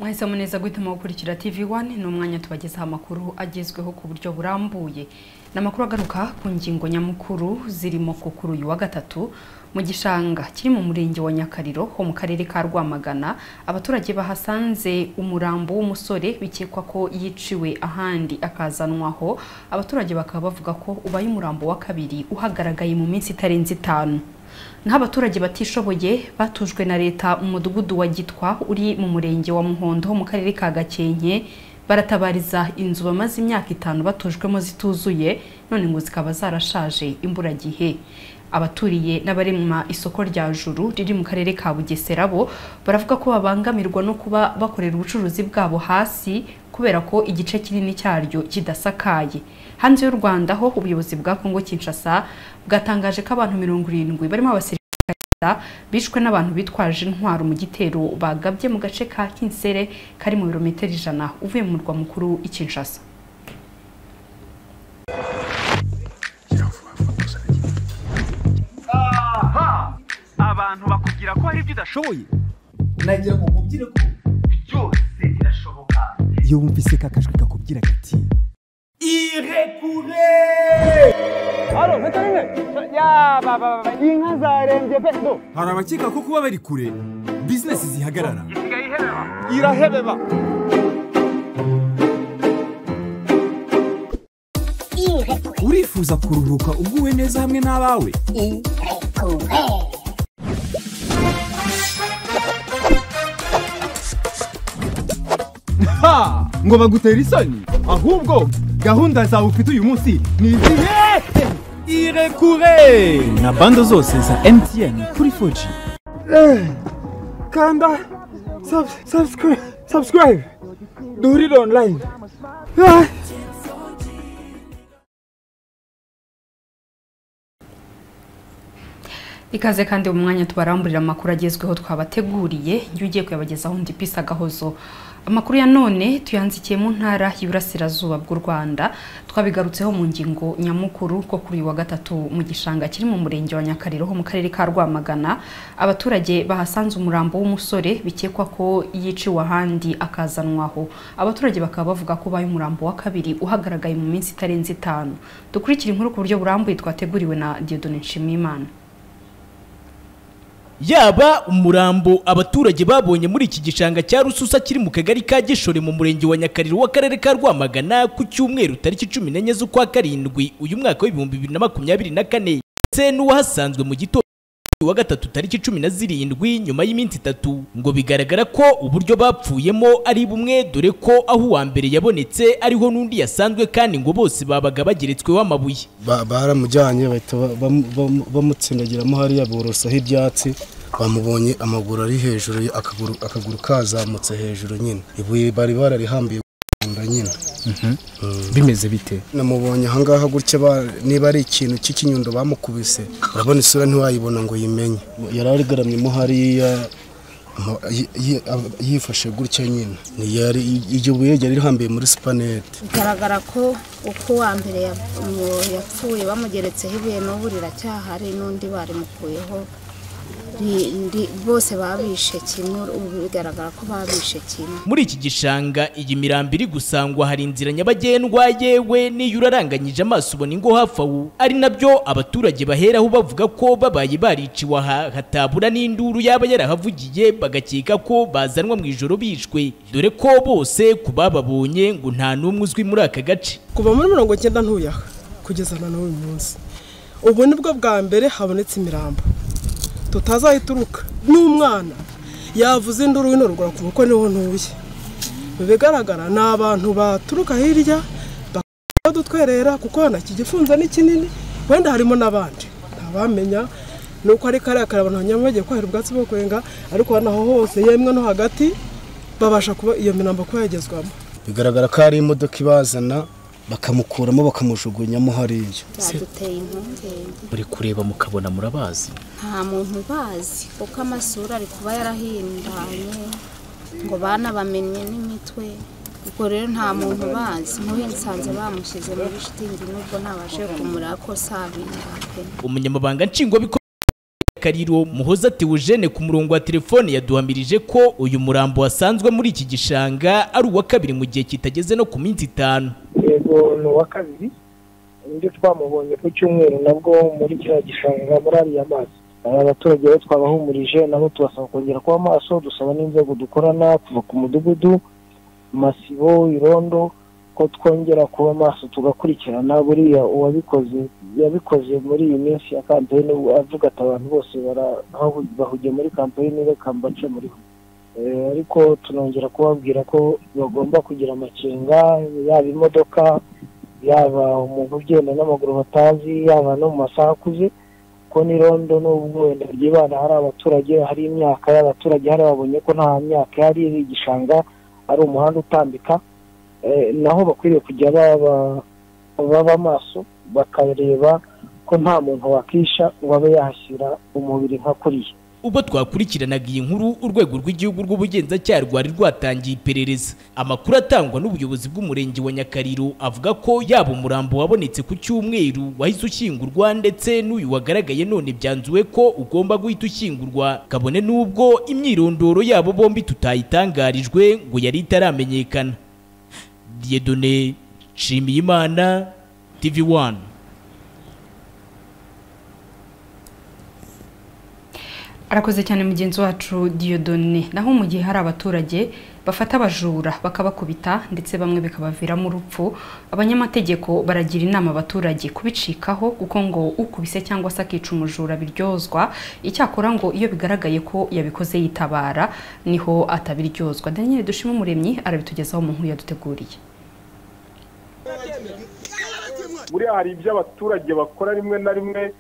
mwahisemo neza guhitamo gukurikira TV One ni umwanya tubagezaho amakuru agezweho ku buryo burambuye ni amakuru agaruka ku ngingo nyamukuru zirimo ku kuri uyu wa gatatu mu gishanga kiri mu murenge wa Nyakariro ho mu karere ka Rwamagana abaturage bahasanze umurambo w'umusore bikekwa ko yiciwe ahandi akazanwaho abaturage bakaba bavuga ko ubaye umurambo wa kabiri uhagaragaye mu minsi itarenze itanu naho abaturage batishoboye batujwe na leta mu mudugudu wa gitwa uri mu murenge wa muhondo ho mu karere ka gakenke baratabariza inzu bamaze imyaka itanu batujwemo zituzuye none ngo zikaba zarashaje imburagihe abaturiye n'abarema isoko rya juru riri mu karere ka bugesera bo baravuga ko babangamirwa no kuba bakorera ubucuruzi bwabo hasi kubera ko igice kinini cyaryo kidasakaye hanze y'u rwanda ho ubuyobozi bwa kongo kinshasa bwatangaje ko abantu mirongo irindwi barimo abasirikare bishwe n'abantu bitwaje intwaro mu gitero bagabye mu gace ka kinsere kari mu birometero ijana uvuye mu murwa mukuru i kinshasa abantu bakubwira ko hari ibyo udashoboye nagira ngo mubwire ko byose birashoboka iyo wumvise ka kajwi kakubwira gati irekure hano ntakarine ya baba inka zarembye pe do hari abakeka ko kuba bari kure bizinesi zihagarara isigaye ihebeba irahebeba urifuza kuruhuka uguwe neza hamwe n'abawe ha ngo bagutera isoni ahubwo gahunda zawe ufite uyu munsi ni izihe irekure na bando zose za mtn kuri 4G kanda subscribe subscribe duhurire online ikaze kandi mu mwanya tubaramburira amakuru agezweho twabateguriye njye ugiye kuyabagezaho undi pisi agahozo amakuru ya none tuyanzikiye mu ntara y'iburasirazuba bw'u rwanda twabigarutseho mu ngingo nyamukuru ko kuri uyu wa gatatu mu gishanga kiri mu murenge wa nyakariro ho mu karere ka rwamagana abaturage bahasanze umurambo w'umusore bikekwa ko yiciwe ahandi akazanwaho abaturage bakaba bavuga ko ubaye umurambo wa kabiri uhagaragaye mu minsi itarenze itanu dukurikire inkuru ku buryo burambuye twateguriwe na diodone nshimiyimana yaba umurambo abaturage babonye muri iki gishanga cya rususa kiri mu kagari ka gishore mu murenge wa nyakariro w'akarere ka rwamagana ku cyumweru tariki cumi n'enye z'ukwa karindwi uyu mwaka w'ibihumbi bibiri na makumyabiri na kane ndetse n'uwahasanzwe mu gitondo wa gatatu tariki cumi na zirindwi nyuma y'iminsi itatu ngo bigaragara ko uburyo bapfuyemo ari bumwe dore ko aho uwa mbere yabonetse ariho n'undi yasanzwe kandi ngo bose babaga bageretsweho amabuye Ba- baramujyanye bahita ba- bamu- bamu- bamutsindagiramo hariya borosaho ibyatsi bamubonye amaguru ari hejuru ye, akaguru akaguru kazamutse hejuru nyine ibuye bari bararihambiye kunda nyine bimeze bite namubonye ahangaha gutya ba- niba ari ikintu cy'ikinyundo bamukubise urabona isura ntiwayibona ngo uyimenye yari arigaramyemo hariya ama- yi- yi- ab- yifashe gutya nyine Ni yari iryo buye ryari rihambiye muri supanete bigaragara ko uko uwa mbere ya- mu- yapfuye bamugeretseho ibuye n'ubu riracyahari n'undi barimukuyeho ri- ri- bose babishe kimwe ubu bigaragara ko babishe kimwe muri iki gishanga iyi mirambo iri gusangwa hari inzira nyabagendwa yewe n'iyo uraranganyije amaso ubona ingo hafi aho ari nabyo abaturage baheraho bavuga ko babaye bariciwe aha hatabura n'induru yaba yarahavugiye bagakeka ko bazanwa mu ijoro bishwe dore ko bose ku bababonye ngo nta n'umwe uzwi muri aka gace kuva muri mirongo icyenda ntuyaha kugeza na n'uyu munsi ubu ni bwo bwa mbere habonetse imirambo tutazayituruka n'umwana yavuze induru wino rugura ku kuko niho ntuye mu bigaragara ni abantu baturuka hirya bakaba dutwerera kuko hano iki gifunza ni kinini wenda harimo n'abandi ntabamenya ni uko ari kariya kare abantu banyamwegeye kwahira ubwatsi bwo kwenga ariko hano aho hose yemwe no hagati babasha kuba iyo mirambo kuba yagezwamo bigaragara ko hari imodoka ibazana bakamukuramo bakamujugunyamo hariya baduteye impungenge muri kureba mukabona murabazi nta muntu ubazi kuko amasura ari kuba yarahindanye ngo bana bamenye n'imitwe ubwo rero nta muntu ubazi nk'uyu nsanze bamushyize muri shitingi nubwo ntabashe kumurako sabiha pe umunyamabanga nshingwabikorwa Kariro Muhoza Theogene ku murongo wa telefone yaduhamirije ko uyu murambo wasanzwe muri iki gishanga ari uwa kabiri mu gihe kitageze no ku minsi itanu yego ni uwa kabiri nibyo twamubonye ku cyumweru nabwo muri kiriya gishanga muri ariya mazi Aba baturage bo twabahumurije nabo tubasaba kongera kuba amaso dusaba n'inzego dukorana kuva ku mudugudu masibo irondo ko twongera kuba amaso tugakurikirana buriya uwabikoze yabikoze muri iyi minsi ya kampeyini avuga ati abantu bose bara- bahu- bahugiye muri kampeyini reka mbace muri ho Eh, ariko tunongera kubabwira ko bagomba kugira amakenga yaba imodoka yaba umuntu ugenda n'amaguru batazi yaba no mu masaha akuze ko n'irondo n'ubwo wenda ryibana hari abaturage hari imyaka y'abaturage hari babonye ko nta myaka yari iri igishanga ari umuhanda utambika Eh, naho bakwiriye kujya baba baba amaso bakareba ko nta muntu wakisha ngo abe yahashyira umubiri nka kuriya ubwo twakurikiranaga iyi nkuru urwego rw'igihugu rw'ubugenzacyaha rwari rwatangiye iperereza amakuru atangwa n'ubuyobozi bw'umurenge wa nyakariro avuga ko yaba umurambo wabonetse ku cyumweru wahise ushyingurwa ndetse n'uyu wagaragaye none byanzuwe ko ugomba guhita ushyingurwa kabone n'ubwo imyirondoro yabo bombi tutayitangarijwe ngo yari itaramenyekana diyedone nshimiyimana tv one arakoze cyane mugenzi wacu diyodone naho mu gihe hari abaturage bafata abajura bakabakubita ndetse bamwe bikabaviramo urupfu abanyamategeko baragira inama abaturage kubicikaho kuko ngo ukubise cyangwa se akica umujura biryozwa icyakora ngo iyo bigaragaye ko yabikoze yitabara niho atabiryozwa daniel dushima umuremyi arabitugezaho mu nkuru yaduteguriye buriya hari ibyo abaturage bakora rimwe na rimwe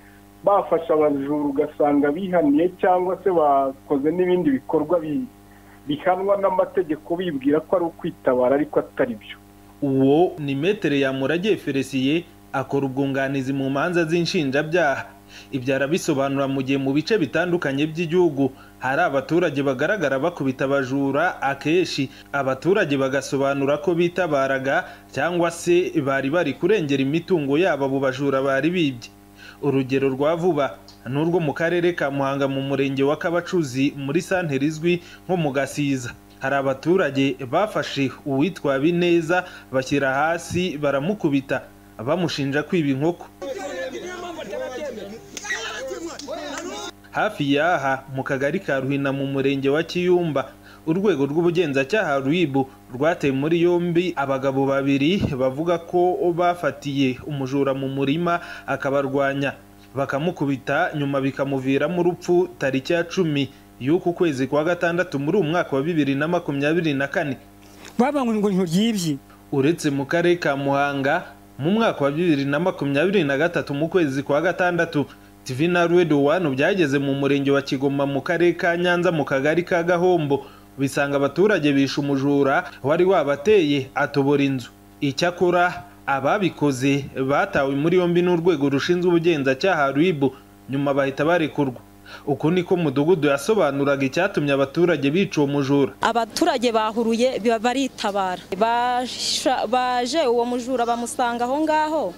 bafashe abajura ugasanga bihaniye cyangwa se bakoze n'ibindi bikorwa bi- bihanwa n'amategeko bibwira ko ari ukwitabara ariko atari byo uwo ni metere yamuragiye feresiye akora ubwunganizi mu manza z'inshinjabyaha ibyo arabisobanura mu gihe mu bice bitandukanye by'igihugu hari abaturage bagaragara bakubita abajura akenshi abaturage bagasobanura ko bitabaraga cyangwa se bari bari kurengera imitungo yabo abo bajura bari bibye urugero rwa vuba n'urwo mu karere ka muhanga mu murenge wa kabacuzi muri santere izwi nko mu gasiza hari abaturage bafashe uwitwa bineza bashyira hasi baramukubita bamushinja kwiba inkoko hafi y'aha mu kagari ka ruhina mu murenge wa kiyumba urwego rw'ubugenzacyaha rwibu rwateye muri yombi abagabo babiri bavuga ko bafatiye umujura mu murima akabarwanya bakamukubita nyuma bikamuviramo urupfu tariki ya cumi y'uku kwezi kwa gatandatu muri uyu mwaka wa bibiri na makumyabiri na kane babanguye ngo nturyibye uretse mu karere ka muhanga mu mwaka wa bibiri na makumyabiri na gatatu mu kwezi kwa gatandatu tv na redo wanu byageze mu murenge wa kigoma mu karere ka nyanza mu kagari ka gahombo bisanga abaturage bishe umujura wari wabateye atobora inzu icyakora ababikoze batawe muri yombi n'urwego rushinzwe ubugenzacyaha rib nyuma bahita barekurwa uko niko mudugudu yasobanuraga icyatumye abaturage bica uwo mujura abaturage bahuruye biba baritabara Basha- baje uwo mujura bamusanga aho ngaho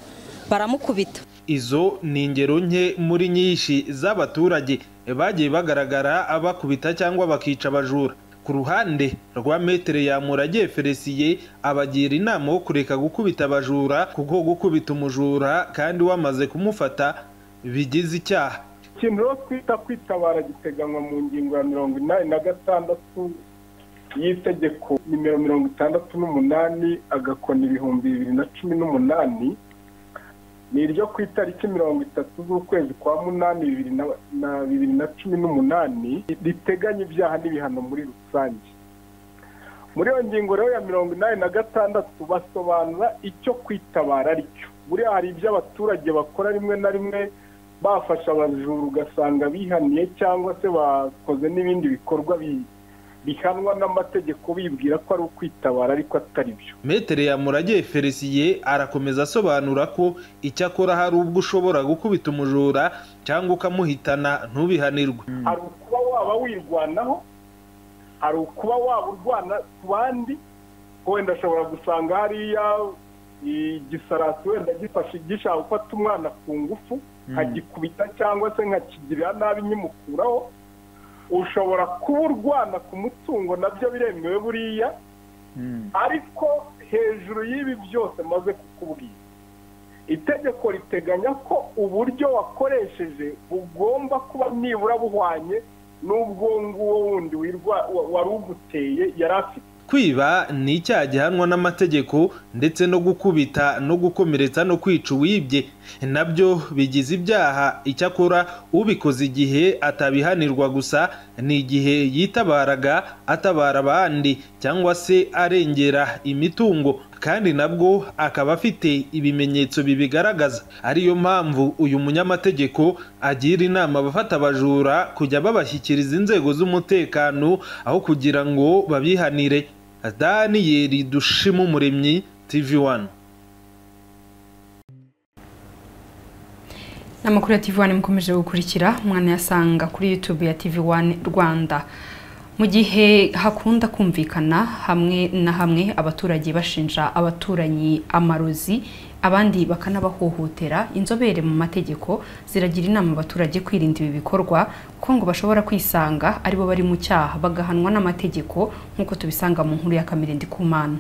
baramukubita izo ni ingero nke muri nyinshi z'abaturage bagiye bagaragara abakubita cyangwa bakica abajura ku ruhande rwa metere yamuragiye feresiye abagira inama yo kureka gukubita abajura kuko gukubita umujura kandi wamaze kumufata bigize icyaha ikintu rero twita kwitabara giteganywa mu ngingo ya mirongo inani na gatandatu y'itegeko nimero mirongo itandatu n'umunani agakoni ibihumbi bibiri na cumi n'umunani ni iryo ku itariki mirongo itatu z'ukwezi kwa munani bibiri na- na bibiri na cumi n'umunani riteganya ibyaha n'ibihano muri rusange muri iyo ngingo rero ya mirongo inani na gatandatu basobanura icyo kwitabara ari cyo buriya hari ibyo abaturage bakora rimwe na rimwe bafashe abajura ugasanga bihaniye cyangwa se bakoze n'ibindi bikorwa bi- bihanwa n'amategeko bibwira ko ari ukwitabara ariko atari byo metere yamuragiye feresiye arakomeza asobanura ko icyakora hari ubwo ushobora gukubita umujura cyangwa ukamuhitana ntubihanirwe hari ukuba waba wirwanaho hari ukuba waba urwana ku bandi wenda ashobora gusanga hariya igisarasi wenda gifashe gishaka gufata umwana ku ngufu nkagikubita cyangwa se nkakigirira nabi nkimukuraho ushobora kuba urwana ku mutungo nabyo biremewe buriya ariko hejuru y'ibi byose maze kukubwira itegeko riteganya ko uburyo wakoresheje bugomba kuba nibura buhwanye n'ubwo nguwo wundi wirwa- wa- wari uguteye yari afite kwiba ni icyaha gihanwa n'amategeko ndetse no gukubita no gukomeretsa no kwica uwibye nabyo bigize ibyaha icyakora ubikoze igihe atabihanirwa gusa ni igihe yitabaraga atabara abandi cyangwa se arengera imitungo kandi nabwo akaba afite ibimenyetso bibigaragaza ariyo mpamvu uyu munyamategeko agira inama abafata abajura kujya babashyikiriza inzego z'umutekano aho kugira ngo babihanire daniyeli dushima umuremyi tv wani n'amakuru ya TV One mukomeje gukurikira umwana yasanga kuri YouTube ya TV One Rwanda mu gihe hakunda kumvikana hamwe na hamwe abaturage bashinja abaturanyi amarozi abandi bakanabahohotera inzobere mu mategeko ziragira inama abaturage kwirinda ibi bikorwa kuko ngo bashobora kwisanga aribo bari mu cyaha bagahanwa n'amategeko nk'uko tubisanga mu nkuru ya Kamere Ndikumana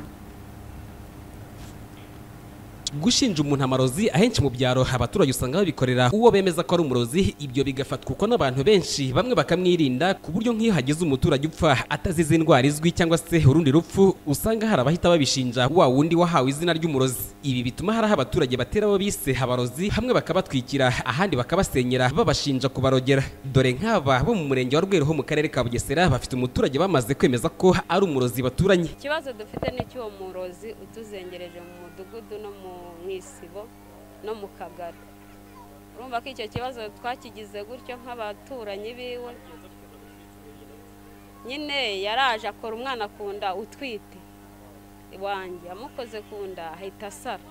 gushinja umuntu amarozi ahenshi mu byaro abaturage usanga babikorera uwo bemeza ko ari umurozi ibyo bigafatwa uko n'abantu benshi bamwe bakamwirinda ku buryo nk'iyo hagize umuturage upfa atazize indwara izwi cyangwa se urundi rupfu usanga hari abahita babishinja wa wundi wahawe izina ry'umurozi ibi bituma hari aho abaturage batera abo bise abarozi hamwe bakabatwikira ahandi bakabasenyera babashinja kubarogera dore nk'aba bo mu murenge wa Rweru ho mu karere ka Bugesera bafite umuturage bamaze kwemeza ko ari umurozi baturanye ikibazo dufite ni icy'uwo murozi utuzengereje mu mudugudu no mu- mu isibo no mu kagari urumva ko icyo kibazo twakigize gutyo nk'abaturanyi biwe nyine yaraje akora umwana ku nda utwite iwanjye amukoze ku nda ahita asara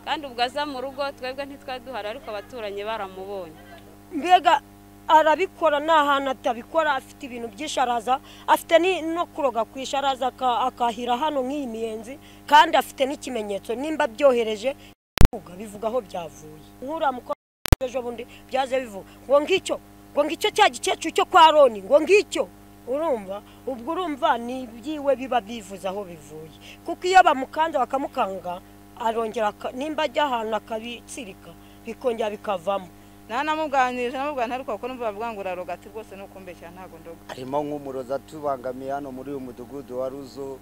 kandi ubwo aza mu rugo twebwe ntitwari duhari ariko abaturanyi baramubonye mbega arabikora ni ahantu atabikora afite ibintu by'isharaza afite ni- no kuroga ku isharaza aka- akahira hano nk'iyi miyenzi kandi afite n'ikimenyetso nimba byohereje bivuga, bivuga aho byavuye nk'uriya mukobwa ejo bundi byaje bivuga ngo ngicyo ngo ngicyo cya gikecuru cyo kwa roni ngo ngicyo urumva ubwo urumva ni ibyiwe biba bivuze aho bivuye kuko iyo bamukanze bakamukanga arongera aka- nimba ajya ahantu akabitsirika bikongera bikavamo ntanamubwanirije namubwira ntariko kuko numva bavuga ngo uraroga ati rwose ni ukumbeshya ntabwo ndoga harimo nk'umurozi atubangamiye hano muri uyu mudugudu wa ruzo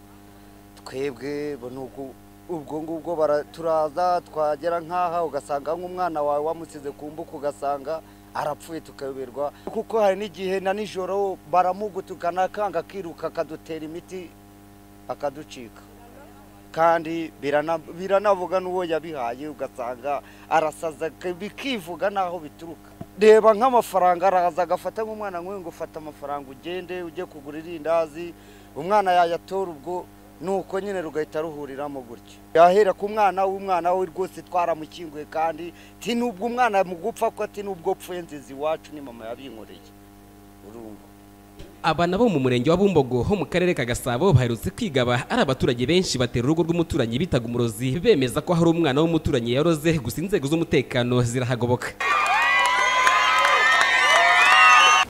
twebwe bo ni uku- ubwo ngubwo bara- turaza twagera nk'aha ugasanga nk'umwana wawe wamusize ku mbuga ugasanga arapfuye tukayoberwa kuko hari n'igihe na nijoro baramugutukana akanga akiruka akadutera imiti akaducika kandi birana- biranavuga n'uwo yabihaye ugasanga arasaza ke- bikivuga n'aho bituruka reba nk'amafaranga araza agafata nk'umwana nk'uyu ngo ufata amafaranga ugende ujye kugura irindazi umwana yayatora ubwo nuko nyine rugahita ruhuriramo gutya yahera ku mwana w'umwana we rwose twaramukinguye kandi ti nubwo umwana mu gupfa ko ati nubwo pfuye nziza iwacu ni mama yabinkoreye urumva aba nabo mu murenge wa bumbogo ho mu karere ka gasabo baherutse kwigaba ari abaturage benshi batera urugo rw'umuturanyi bitaga umurozi bemeza ko hari umwana w'umuturanyi yaroze gusa inzego z'umutekano zirahagoboka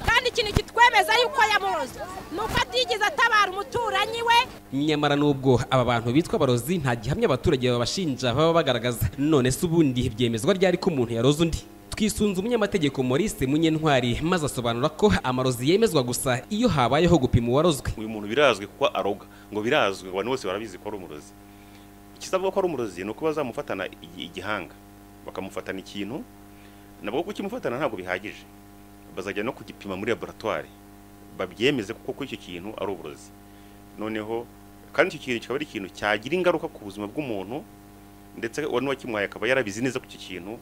kandi ikintu kitwemeza yuko yamuroze ni uko atigeze atabara umuturanyi we nyamara n'ubwo aba bantu bitwa abarozi nta gihamya abaturage babashinja baba bagaragaza none se ubundi byemezwa ryari ko umuntu yaroze undi twisunze umunyamategeko maurice munyentwari maze asobanura ko amarozi yemezwa gusa iyo habayeho gupima uwarozwe uyu muntu birazwi kuko aroga ngo birazwi abantu bose barabizi ko ari umurozi ikisabwa ko ari umurozi ni uko bazamufatana igi- igihanga bakamufatana ikintu nabwo kukimufatana ntabwo bihagije bazajya no kugipima muri laboratwari babyemeze kuko kuri icyo kintu ari uburozi noneho kandi icyo kintu kikaba ari ikintu cyagira ingaruka ku buzima bw'umuntu ndetse uwo n'uwakimuhaye akaba yarabizi neza ko icyo kintu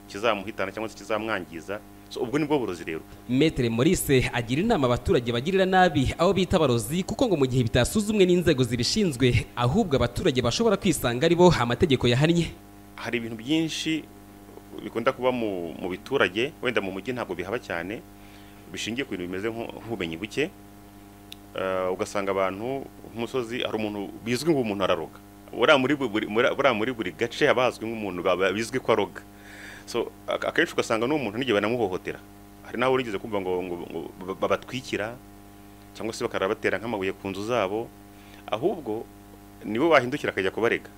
kizamuhitana cyangwa se kizamwangiza so ubwo nibwo burozi rero Maître Maurice agira inama abaturage bagirira nabi abo bita abarozi kuko ngo mu gihe bitasuzumwe n'inzego zibishinzwe ahubwo abaturage bashobora kwisanga ari bo amategeko yahannye hari ibintu byinshi bikunda kuba mu mu biturage wenda mu mujyi ntabwo bihaba cyane bishingiye ku bintu bimeze nk'u- nk'ubumenyi buke Eh, ugasanga abantu nk'umusozi hari umuntu bizwi nk'umuntu araroga buriya muri bu- buri- muri- buriya muri buri gace haba hazwi nk'umuntu baba- bizwi ko aroga so ak- akenshi ugasanga n'umuntu n'igihe banamuhohotera hari n'aho urigeze kumva ngo ngo- ngo ba- babatwikira cyangwa se bakarabatera nk'amabuye ku nzu zabo ahubwo niwe wahindukira akajya kubarega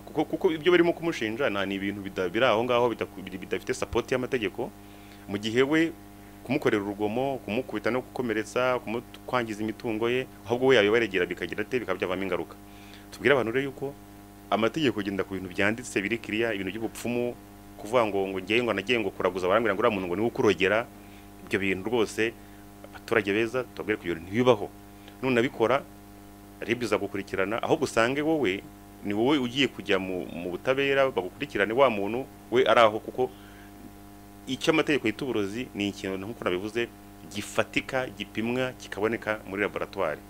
kuko kuko ibyo barimo kumushinja na ni ibintu bida- biri aho ngaho bidaku- bida- bidafite sapoti y'amategeko mu gihe we kumukorera urugomo kumukubita no gukomeretsa kumu- kwangiza imitungo ye ahubwo we yabibaregera bikagira ate bikaba byavamo ingaruka tubwire abantu rero yuko amategeko agenda ku bintu byanditse biri kiriya ibintu by'ubupfumu kuvuga ngo ngo ngewe ngo nagiye ngo kuraguza barambwira ngo uriya muntu ngo niwe ukurogera ibyo bintu rwose abaturage beza tubabwire ko ibyo bintu ntibibaho nunabikora rib iza gukurikirana ahubwo usange wowe ni wowe ugiye kujya mu mu butabera bagukurikirane wa muntu we ari aho kuko icyo amategeko yita uburozi ni ikintu nk'uko nabivuze gifatika gipimwa kikaboneka muri laboratwari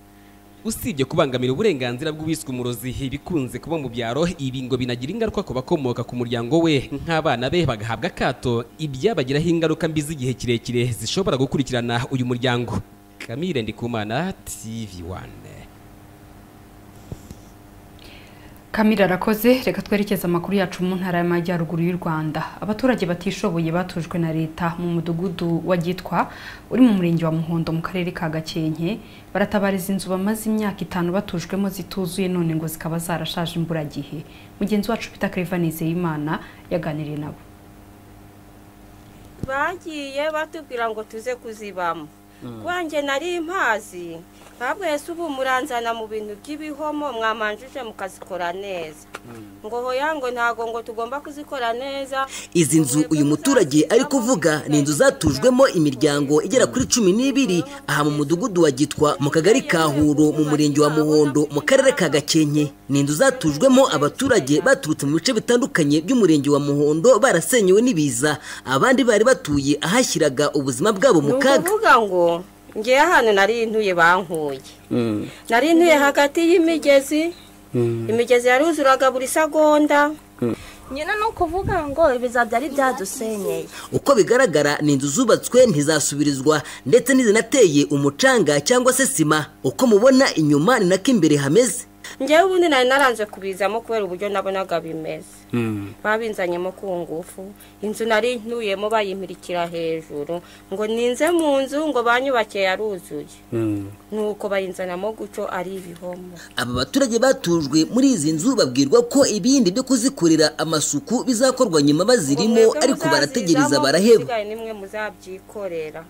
usibye kubangamira uburenganzira bw'uwiswe umurozi bikunze kuba mu byaro ibi ngo binagira ingaruka ku bakomoka ku muryango we nk'abana be bagahabwa akato ibyabagiraho ingaruka mbi z'igihe kirekire zishobora gukurikirana uyu muryango kamire ndikumana tv one Kamira arakoze reka twerekeze amakuru yacu mu ntara y'amajyaruguru y'u Rwanda abaturage batishoboye batujwe na leta mu mudugudu wa Gitwa uri mu murenge wa Muhondo mu karere ka Gakenke baratabariza inzu bamaze imyaka itanu batujwemo zituzuye none ngo zikaba zarashaje imburagihe mugenzi wacu Peter Claver Nizeyimana yaganiriye nabo bagiye batubwira ngo tuze kuzibamo Mm. kwanjye nari mpazi babwese ubu muranzana mu bintu by'ibihomo mwamanjije mukazikora neza ngo hoya ngo ntago ngo tugomba kuzikora neza izi nzu uyu muturage ari kuvuga ni inzu zatujwemo imiryango igera kuri cumi n'ibiri aha mu mudugudu wa gitwa mu kagari ka huro mu murenge wa muhondo mu karere ka gakenke ni inzu zatujwemo abaturage baturutse mu bice bitandukanye by'umurenge wa muhondo barasenyewe n'ibiza abandi bari batuye ahashyiraga ubuzima bwabo mu kaga ukuvuga ngo ngewe hano nari ntuye bankuye nari ntuye hagati y'imigezi imigezi yaruzuraga buri segonda nyina ni ukuvuga ngo ibiza byari byadusenyeye uko bigaragara ni inzu zubatswe ntizasubirizwa ndetse n'izinateye umucanga cyangwa se sima uko mubona inyuma ni nako imbere hameze ngewe ubundi nari naranze kubizamo kubera uburyo nabonaga bimeze babinzanyemo ku ngufu inzu nari ntuyemo bayimirikira hejuru ngo ninze mu nzu ngo banyubakiye yaruzuye nuko bayinzanamo guco ari ibihomo aba baturage batujwe muri izi nzu babwirwa ko ibindi byo kuzikorera amasuku bizakorwa nyuma bazirimo ariko barategereza baraheba isigaye nimwe muzabyikorera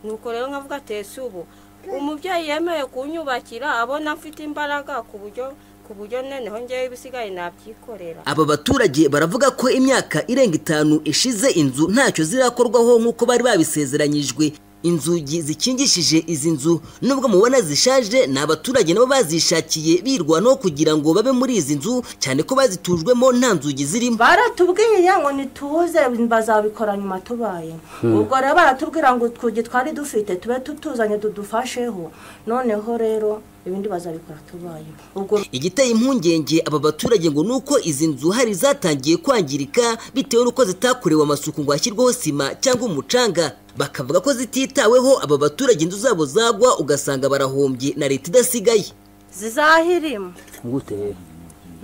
nuko rero nkavuga atese ubu umubyeyi yemewe kunyubakira abona mfite imbaraga ku buryo ku buryo noneho ngewe ibisigaye nabyikorera aba baturage baravuga ko imyaka irenga itanu ishize inzu ntacyo zirakorwaho nk'uko bari babisezeranyijwe inzugi zikingishije izi nzu nubwo mubona zishaje ni abaturage nabo bazishakiye birwanaho kugira ngo babe muri izi nzu cyane ko bazitujwemo nta nzugi zirimo baratubwiye ngo ntituze bazabikora nyuma tubaye Hmm. ubwo rero baratubwira ngo utwugi twari dufite tube tutuzanye tudufasheho noneho rero ibindi bazabikora tubaye ubwo igiteye impungenge aba baturage ngo ni uko izi nzu hari zatangiye kwangirika bitewe n'uko zitakorewe amasuku ngo hashyirweho sima cyangwa umucanga bakavuga ko zititaweho aba baturage inzu zabo zagwa ugasanga barahombye na leta idasigaye zizahirima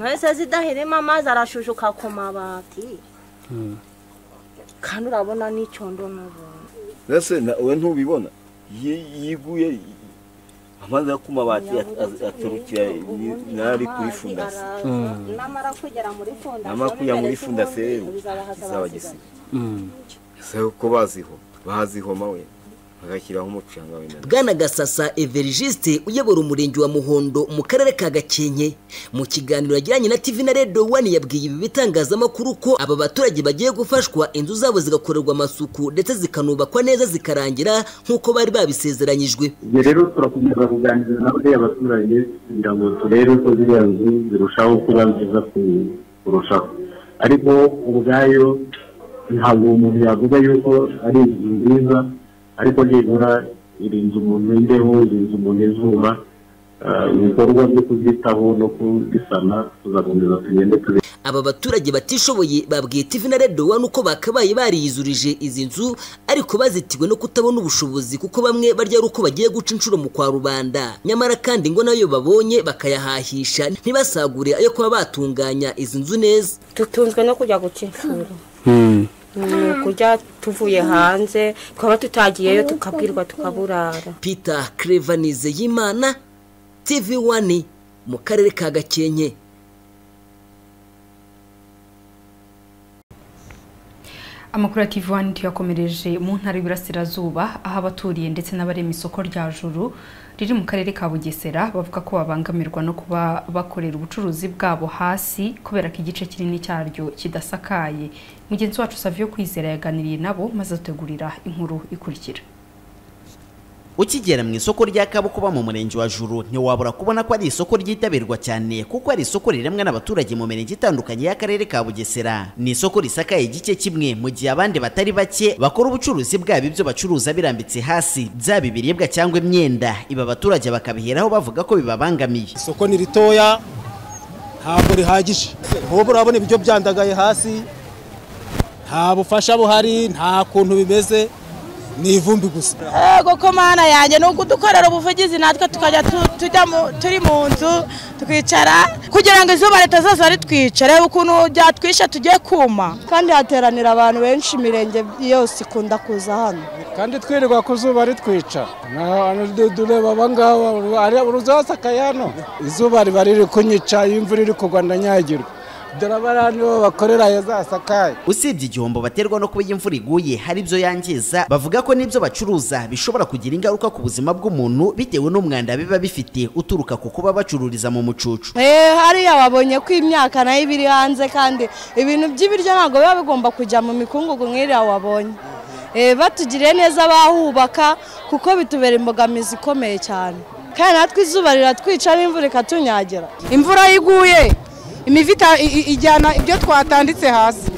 ntese zidahirima amazi arashujuka ku mabati kandi urabona n'icyondo n'ubuntu mbese wowe ntubibona Yi- yiguye amazi yo ku mabati at- at- aturukira ni- n'ari kuri fundasi namara kugera muri fondasiyo namara kujya muri fundasi rero izaba gisiga ese uko baziho bahazihoma we bagashyiraho umucanga wenda bwana gasasa everigiste uyobora umurenge wa muhondo mu karere ka gakenke mu kiganiro yagiranye na tv na redo wani yabwiye ibi bitangazamakuru ko aba baturage bagiye gufashwa inzu zabo zigakorerwa amasuku ndetse zikanubakwa neza zikarangira nk'uko bari babisezeranyijwe ibyo rero turakomeza kuganiriza na buriya abaturage kugira ngo turebe ko ziriya nzu zirushaho kuba nziza ku- kurushaho ariko ubwayo ntabwo umuntu yavuga yuko ari inzu nziza ariko nibura iri nzu umuntu imbeho iri nzu umuntu izuba ah, ibikorwa byo kuzitaho no kubisana tuzakomeza tugende tubisana aba baturage batishoboye babwiye tv na redo wani uko bakabaye bariyizurije izi nzu ariko bazitiwe no kutabona ubushobozi kuko bamwe barya ari uko bagiye guca inshuro mu kwa rubanda nyamara kandi ngo nayo babonye bakayahahisha ntibasagure ayo kuba batunganya izi nzu neza dutunzwe no kujya guca inshuro kurya tuvuye hanze twaba tutagiyeyo tukabwirwa tukaburara peter Clever Nizeyimana tv wani mu karere ka gakenke amakuru ya TV One tuyakomereje mu ntara y'Iburasirazuba aho abaturiye ndetse n'abarema isoko rya Juru riri mu karere ka Bugesera bavuga ko babangamirwa no kuba bakorera ubucuruzi bwabo hasi kubera ko igice kinini cyaryo kidasakaye mugenzi wacu Savio Kwizera yaganiriye nabo maze ategurira inkuru ikurikira ukigera mu isoko rya kabukuba mu murenge wa juru ntiwabura kubona ko ari isoko ryitabirwa cyane kuko ari isoko riremwa n'abaturage mu mirenge itandukanye y'akarere ka bugesera ni isoko risakaye igice kimwe mu gihe abandi batari bake bakora ubucuruzi bwabo ibyo bacuruza birambitse hasi byaba ibiribwa cyangwa imyenda iba abaturage bakabiheraho bavuga ko bibabangamiye isoko ni ritoya ntabwo rihagije ubu urabona ibiryo byandagaye hasi nta bufasha buhari nta kuntu bimeze ni ivumbi gusa yego ko mana yanjye ni ukudukorera ubuvugizi natwe tukajya tujya turi mu nzu twicara kugira ngo izuba ritazaza ritwica reba ukuntu byatwisha tugiye kuma kandi hateranira abantu benshi imirenge yose ikunda kuza hano kandi twirirwa ku zuba ritwica dureba abangaba uruzasakaye hano izuba riba riri kunyica iyo imvura iri kugwa ndanyagirwa usibye igihombo baterwa no kuba imvura iguye hari ibyo yangiza bavuga ko n'ibyo bacuruza bishobora kugira ingaruka ku buzima bw'umuntu bitewe n'umwanda biba bifite uturuka ku kuba bacururiza mu mucucu hariya babonye ko imyaka nayo iba iri hanze kandi ibintu by'ibiryo ntabwo biba bigomba kujya mu mikungugu nk'iriya wabonye batugiriye neza bahubaka kuko bitubera imbogamizi ikomeye cyane kandi natwe izuba riratwica n'imvura ikatunyagira imvura iguye imivita ijyana ibyo twatanditse hasi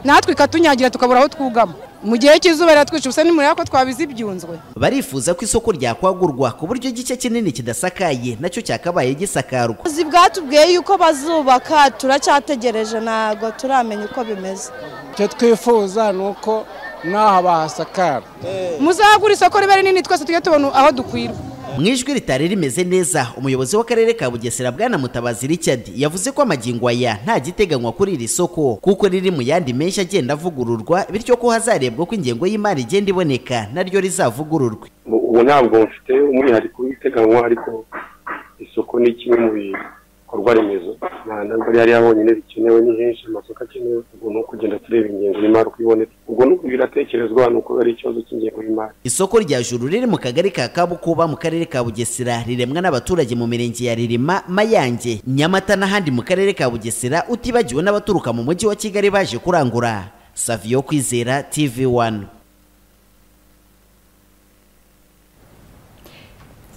natwe ikatunyagira tukabura aho twugama mu gihe cy'izuba riratwica ubusa nimureba ko twabize ibyunzwe barifuza ko isoko ryakwagurwa ku buryo igice kinini kidasakaye nacyo cyakabaye gisakarwa ubuyobozi bwatubwiye yuko bazubaka turacyategereje ntabwo turamenya uko bimeze icyo twifuza ni uko n'aha bahasakara muzagura isoko ribe rinini twese tujye tubona aho dukwirwa mu ijwi ritari rimeze neza umuyobozi w'akarere ka bugesera bwana mutabazi richard yavuze ko amagingo aya nta giteganywa kuri iri soko kuko riri mu yandi menshi agenda avugururwa bityo ko hazarebwa ko ingengo y'imari igenda iboneka naryo rizavugururwe ubu ntabwo mfite umwihariko w'iteganywa ariko isoko ni kimwe mu bikorwa remezo ntabwo rihariya honyine rikenewe ni henshi amasoko akenewe ubwo ni ukugenda tureba ingengo y'imari uko iboneka ubwo ni biratekerezwa ni uko ari ikibazo cy'ingengo y'imari isoko rya juru riri mu kagari ka kabukuba mu karere ka bugesera riremwa n'abaturage mu mirenge ya ririma mayange nyamata n'ahandi mu karere ka bugesera utibagiwe n'abaturuka mu mujyi wa kigali baje kurangura saviyo kwizera tv wani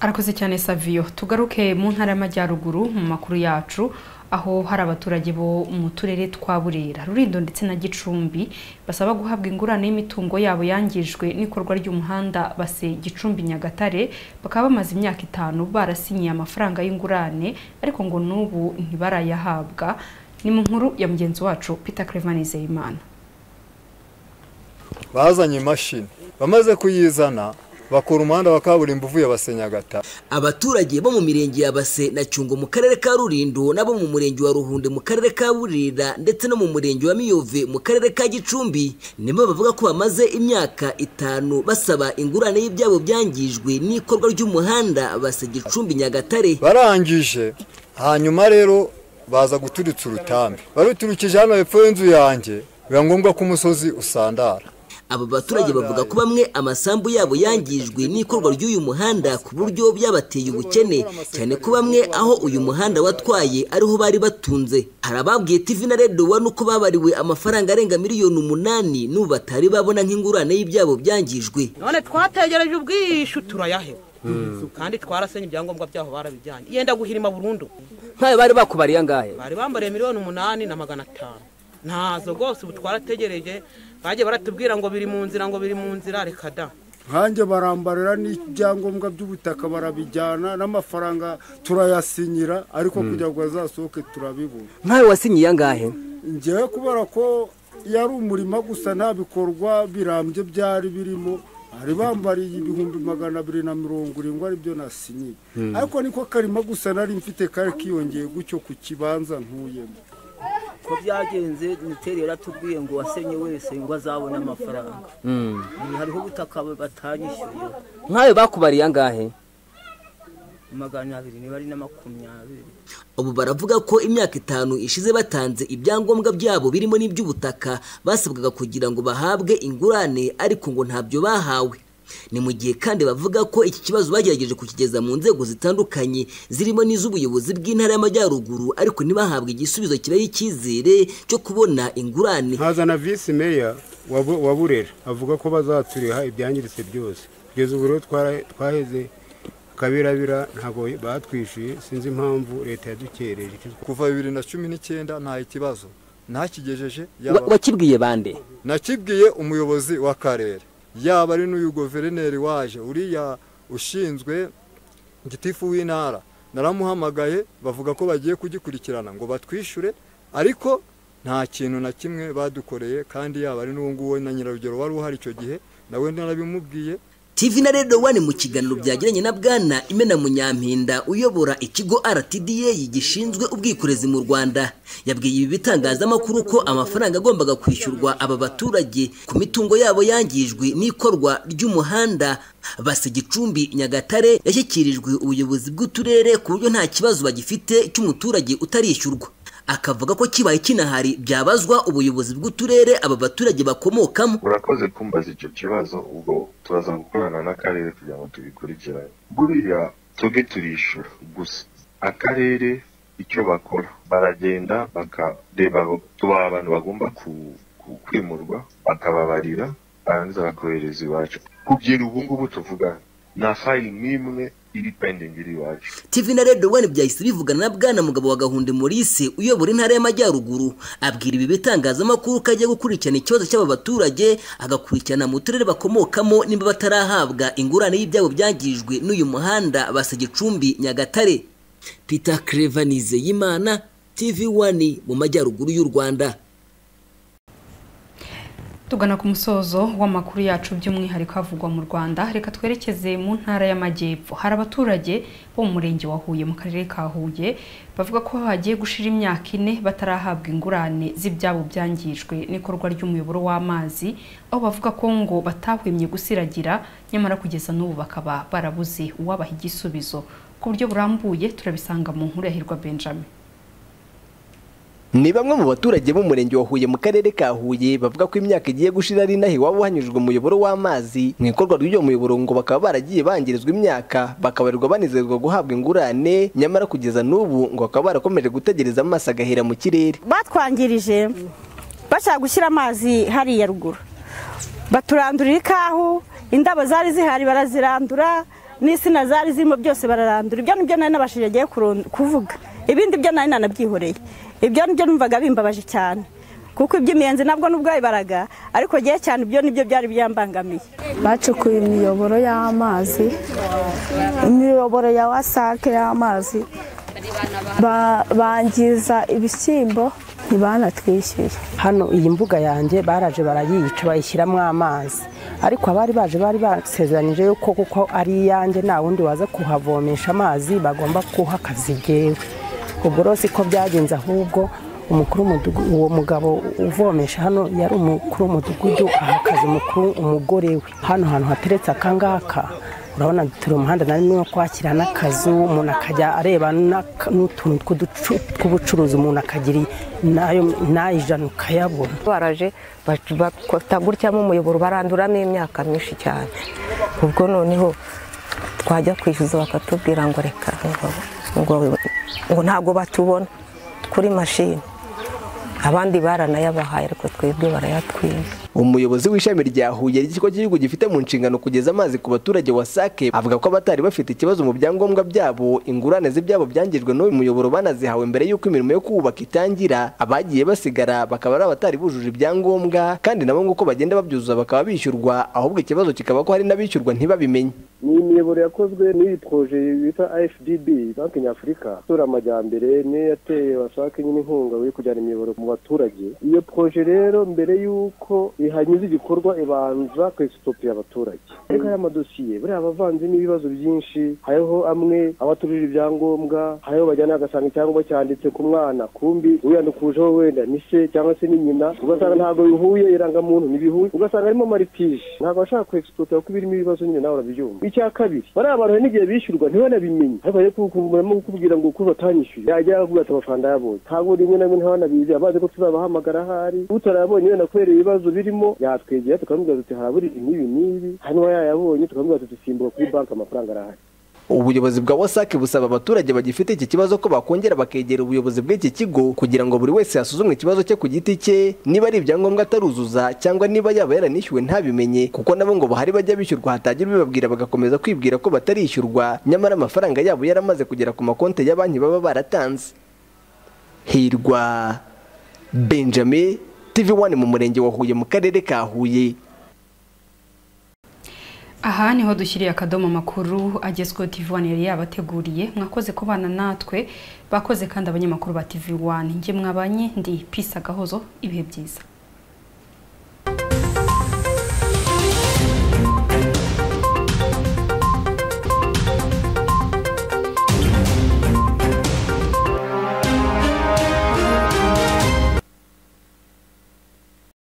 arakoze cyane saviyo tugaruke mu ntara y'amajyaruguru mu makuru yacu aho hari abaturage bo mu turere twa burera rurindo ndetse na gicumbi basaba guhabwa ingurane y'imitungo yabo yangijwe n'ikorwa ry'umuhanda base gicumbi nyagatare bakaba bamaze imyaka itanu barasinyiye amafaranga y'ingurane ariko ngo n'ubu ntibarayahabwa ni mu nkuru ya mugenzi wacu peter Nizeyimana bazanye imashini bamaze kuyizana bakora umuhanda wa kaburimbo uvuye abasenyagata abaturage bo mu mirenge ya base na cyungo mu karere ka rurindo n'abo mu murenge wa ruhunde mu karere ka burira ndetse no mu murenge wa miyove mu karere ka gicumbi nibo bavuga ko bamaze imyaka itanu basaba ingurane y'ibyabo byangijwe n'ikorwa ry'umuhanda base gicumbi nyagatare barangije hanyuma rero baza guturitsa urutambi baruturukije hano hepfo y'inzu yanjye biba ngombwa ko umusozi usandara aba baturage bavuga ko bamwe amasambu yabo yangijwe n'ikorwa ry'uyu muhanda ku buryo byabateye ubukene cyane ko bamwe aho uyu muhanda watwaye ariho bari batunze hari ababwiye TV na Radio wa nuko babariwe amafaranga arenga miliyoni umunani n'ubu batari babona nk'ingurane y'ibyabo byangijwe none twategereje ubwishu turayahewe kandi twarasenye ibyangombwa byaho barabijyanye yenda guhirima burundu nkayo bari bakubariye angahe bari bambariye miliyoni umunani na magana atanu ntazo rwose ubu twarategereje bajye baratubwira ngo biri mu nzira ngo biri mu nzira reka da nkanjye barambarira n'ibyangombwa by'ubutaka barabijyana n'amafaranga turayasinyira ariko kugira ngo azasohoke turabibura nkawe wasinyiye angahe ngewe kubera ko yari umurima gusa nta bikorwa birambye byari birimo hari bambariye ibihumbi magana abiri na mirongo irindwi aribyo nasinyiye ariko niko karima gusa nari mfite kari kiyongeye gutyo ku kibanza ntuyemo uko byagenze miteri yaratubwiye ngo uwasenye wese ngo azabone amafaranga Ubu hariho ubutaka batanyishyuye nk'ayo bakubariye angahe magana abiri niba ari na makumyabiri ubu baravuga ko imyaka itanu ishize batanze ibyangombwa byabo birimo n'iby'ubutaka basabwaga kugira ngo bahabwe ingurane ariko ngo ntabyo bahawe ni mu gihe kandi bavuga ko iki kibazo bagerageje kukigeza mu nzego zitandukanye zirimo n'iz'ubuyobozi bw'intara y'amajyaruguru ariko ntibahabwe igisubizo kibaha icyizere cyo kubona ingurane nkazana visi meya wa Bu- wa burera avuga ko bazaturiha ibyangiritse byose kugeza ubu rero twara- twaheze kabirabira ntabwo batwishyuye sinzi impamvu leta yadukereje kuva bibiri na cumi n'icyenda nta ikibazo ntakigejeje Wa- wakibwiye bande nakibwiye umuyobozi w'akarere yaba ari n'uyu guverineri waje uriya ushinzwe gitifu w'intara naramuhamagaye bavuga ko bagiye kugikurikirana ngo batwishyure ariko nta kintu na kimwe badukoreye kandi yaba ari n'uwo nguwo na nyirarugero wari uhari icyo gihe nawe narabimubwiye TV na Radio One mu kiganiro byagiranye na Bwana Imena Munyampinda uyobora ikigo RTDA gishinzwe ubwikorezi mu Rwanda yabwiye ibi bitangazamakuru ko amafaranga agombaga kwishyurwa aba baturage ku mitungo yabo yangijwe n'ikorwa ry'umuhanda basa Gicumbi Nyagatare yashyikirijwe ubuyobozi bw'uturere ku buryo nta kibazo bagifite cy'umuturage utarishyurwa akavuga ko kibaye kinahari byabazwa ubuyobozi bw'uturere aba baturage bakomokamo urakoze kumbaza icyo kibazo ubwo turaza gukorana n'akarere kugira ngo tubikurikirane buriya twebwe turishyura gusa akarere icyo bakora baragenda bakareba tubaha abantu bagomba ku- ku- kwimurwa bakababarira barangiza bakohereza iwacu kubyira ubu ngubu tuvugana nta fayili n'imwe iri pendingi iri iwacu TV na Radio One byahise bivugana na Bwana Mugabo wa Gahunde Maurice uyobora intara y'amajyaruguru abwira ibi bitangazamakuru ko agiye gukurikirana ikibazo cy'aba baturage agakurikirana mu turere bakomokamo nimba batarahabwa ingurane y'ibyabo byangijwe n'uyu muhanda basa Gicumbi Nyagatare Peter Clever Nizeyimana TV One mu majyaruguru y'u Rwanda tugana ku musozo w'amakuru yacu by'umwihariko havugwa mu rwanda reka twerekeze mu ntara y'amajyepfo hari abaturage bo mu murenge wa huye mu karere ka huye bavuga ko bagiye gushira imyaka ine batarahabwa ingurane z'ibyabo byangijwe n'ikorwa ry'umuyoboro w'amazi aho bavuga ko ngo batahwemye gusiragira nyamara kugeza n'ubu bakaba barabuze uwabaha igisubizo ku buryo burambuye turabisanga mu nkuru ya hirwa benjamin Ni bamwe mu baturage b'umurenge wa Huye mu karere ka Huye bavuga ko imyaka igiye gushira ari inaha iwabo hanyujwe umuyoboro w'amazi mu ikorwa ry'uwo muyoboro ngo bakaba baragiye bangirizwa imyaka bakabarirwa banezerwa guhabwa ingurane nyamara kugeza n'ubu ngo bakaba barakomeje gutegereza amaso agahera mu kirere batwangirije bashaka gushyira amazi hariya ruguru baturandurira ikahu indabo zari zihari barazirandura n'insina zari zirimo byose bararandura ibyo nibyo nari nabashije agiye kurun- kuvuga ibindi byo nari nanabyihoreye ibyo nibyo numvaga bimbabaje cyane kuko iby'imiyenzi nabwo nubwo yabibaraga ariko gihe cyane ibyo nibyo byari byambangamiye bacukuye imiyoboro y'amazi imiyoboro ya wasake y'amazi ba- bangiza ibishyimbo ntibanatwishyuye hano iyi mbuga yanjye baraje barayica bayishyiramo amazi ariko abari baje bari basezeranyije yuko kuko ari iyanjye nta wundi waza kuhavomesha amazi bagomba kuha akazi gewe ubwo rero siko byagenze ahubwo umukuru w'umudugu- uwo mugabo uvomesha hano yari umukuru w'umudugudu aha akazi umukuru umugore we hano hantu hateretse akangaka urabona turi umuhanda nari no kwakira n'akazu umuntu akajya areba n'aka- n'utuntu tw'uducu- tw'ubucuruzi umuntu akagira n'ayo n'ayijana ukayabona baraje bafata gutyamo umuyoboro baranduramo imyaka myinshi cyane ubwo noneho twajya kwishyuza bakatubwira ngo reka ngo- ngo ngo ntabwo batubona kuri mashini abandi baranayabahaye ariko twebwe barayatwiba umuyobozi w'ishami rya Huye ry'ikigo cy'igihugu gifite mu nshingano kugeza amazi ku baturage wa sake avuga ko abatari bafite ikibazo mu byangombwa byabo ingurane z'ibyabo byangijwe n'uyu muyoboro banazihawe mbere y'uko imirimo yo kuwubaka itangira abagiye basigara bakaba ari abatari bujuje ibyangombwa kandi nabo nguko bagenda babyuzuza bakaba bishyurwa ahubwo ikibazo kikaba ko hari n'abishyurwa ntibabimenye ni imiyoboro yakozwe n'iyi poroje bita afdb banki nyafurika isura amajyambere niyo yateye bashaka nyine inkunga yo kujyana imiyoboro mu baturage iyo poroje rero mbere y'uko ihanyuza igikorwa ibanza kwesitopira abaturage ariko aya madosiye buriya aba avanzemo ibibazo byinshi hariho amwe abaturira ibyangombwa hariho bajyana bagasanga icyangombwa cyanditse ku mwana kumbi uyandukujeho wenda ni se cyangwa se ni nyina ugasanga ntabwo bihuye irangamuntu ntibihuye ugasanga harimo maripije ntabwo bashaka kwesitopira kuko birimo ibibazo nyine nawe urabyumva icya kabiri bariya bantu hari n'igihe bishyurwa ntibanabimenye ariko rero kuko barimo kukubwira ngo kuko batanyishyuye yajya yakubwira ati amafaranga yabonye ntabwo rimwe na rimwe ntibanabizi abazi ko tuzabahamagara ahari utarayabonye wenda kubera ibibazo birimo yatwegera tukamubwira tuti harabura n'ibi n'ibi hanyuma yayabonye tukamubwira tuti simbuka kuri banki amafaranga arahari ubuyobozi bwa wasake busaba abaturage bagifite iki kibazo ko bakongera bakegera ubuyobozi bw'iki kigo kugira ngo buri wese hasuzumwe ikibazo cye ku giti cye niba ari ibyangombwa ataruzuza cyangwa niba yaba yaranishyuwe ntabimenye kuko nabo ngo bahari bajya bishyurwa hatagira ubibabwira bagakomeza kwibwira ko batarishyurwa nyamara amafaranga yabo yaramaze kugera ku makonti ya banki baba baratanze hirwa benjamin tv wani mu murenge wa huye mu karere ka huye aha niho dushyiriye akadomo amakuru agezweho tv one yari yabateguriye mwakoze kubana natwe bakoze kandi abanyamakuru ba tv one njye mwabanye ndi pisa agahozo ibihe byiza